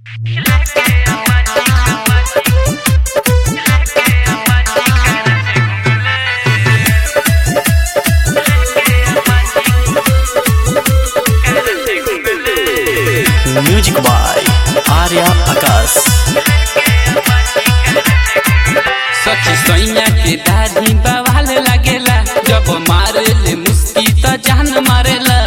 music by Arya आकाश सखी सैया के दाढ़ी बवाल लागेला जब मारे ले मुस्की त जान मारेला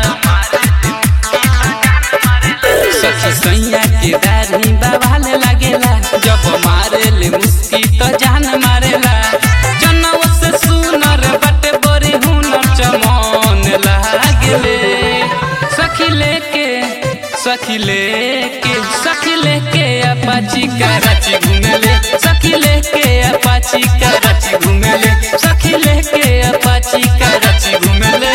सखी सैया के दाढ़ी बवाल लागेला जब मारे ले मुस्की त जान मारेला जनव से सुनर बटे बड़ी हुनर चमन लागेले सखी लेके सखी लेके सखी लेके अपाची कराची घूमेले सखी लेके अपाची कराची घूमेले सखी लेके अपाची कराची घूमेले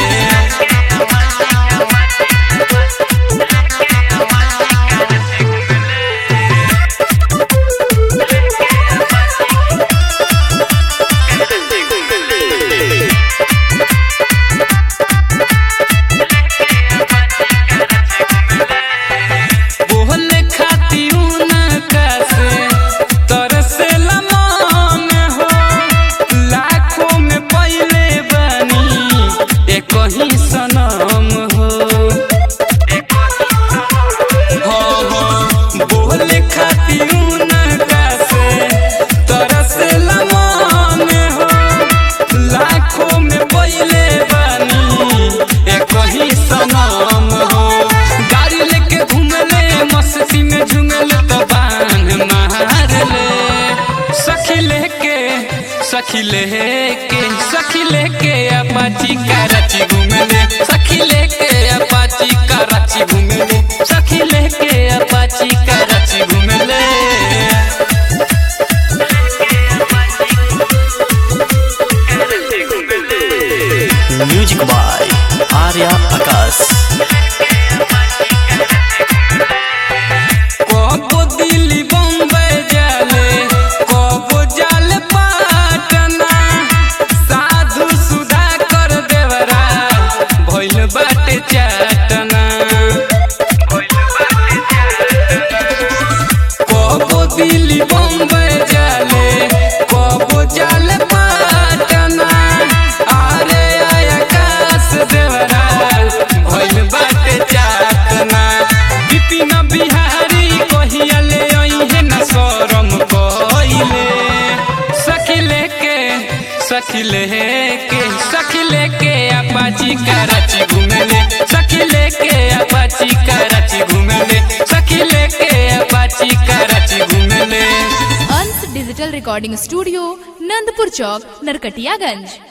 बोले खाती उनका से तरसेला मन हो लाखों में पहले बनी एक ही सनम हो हो हो बोले खाती उनका से तरसेला मन हो लाखों में पहले बनी एक ही सनम हो गाड़ी लेके घूमले मस्ती में झूमले तो बान मारले सखी लेके सखी लेके सखी लेके अपाची कराची घूमले सखी लेके अपाची कराची घूमले सखी लेके अपाची कराची घूमले म्यूजिक बाय आर्या आकाश कबो दिल्ली बम्बई जाले कबो जाले पाटना साधु सुधा कर देवरा भइल बाटे चाटना कबो दिल्ली बम्बई जाले कबो जाले पाटना अरे आकाश देवरा भइल बाटे चाटना बिपिन बिहारी कहिया ले अइहे न शरम कइले सखी लेके सखी लेके सखी लेके अपाची कराची घूमेले सखी लेके अपाची कराची घूमेले सखी लेके अपाची कराची घूमेले Ansh digital recording studio Nandpur चौक नरकटियागंज